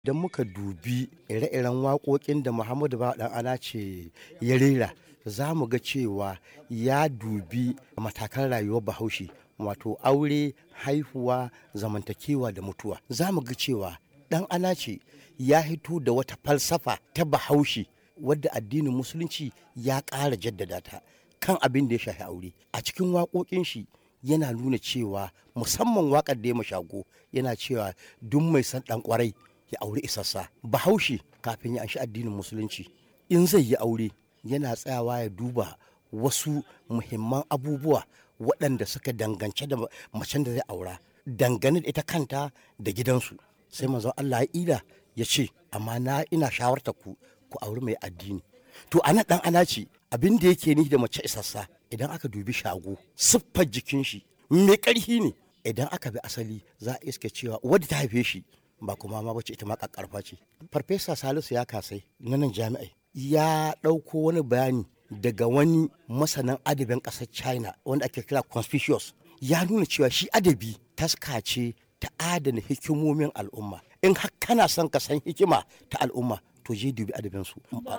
Idan muka dubi ire-iren waƙoƙin da Muhammadu Bawa ɗan ana ce ya rera, za mu ga cewa ya dubi matakan rayuwar Bahaushe wato aure, haihuwa, zamantakewa da mutuwa. Za mu ga cewa ɗan ana ce ya hito da wata falsafa ta Bahaushe wadda addinin Musulunci ya ƙara jaddada ta kan abin da ya shafi aure. A cikin waƙoƙin shi yana nuna cewa musamman waƙar da ya ma Shago yana cewa duk mai son ɗan ƙwarai ya auri isassa. Bahaushe kafin ya anshi addinin Musulunci in zai yi aure yana tsayawa ya duba wasu muhimman abubuwa waɗanda suka dangance da macen da zai aura dangane da ita kanta da gidansu. Sai Manzon Allah ya ida ya ce amma na ina shawartar ku ku auri mai addini. To a nan ɗan ana ce abin da yake nufi da mace isassa idan aka dubi Shago siffar jikin shi mai ƙarfi ne idan aka bi asali za a iske cewa wadda ta haife shi ba kuma ma bace ita ma ƙaƙƙarfa ce. Farfesa Salisu ya kasai na nan jami'ai ya ɗauko wani bayani daga wani masanin adabin ƙasar China wanda ake kira Confucius ya nuna cewa shi adabi taska ce ta adana hikimomin al'umma. In har kana son ka san hikima ta al'umma to je dubi adabinsu.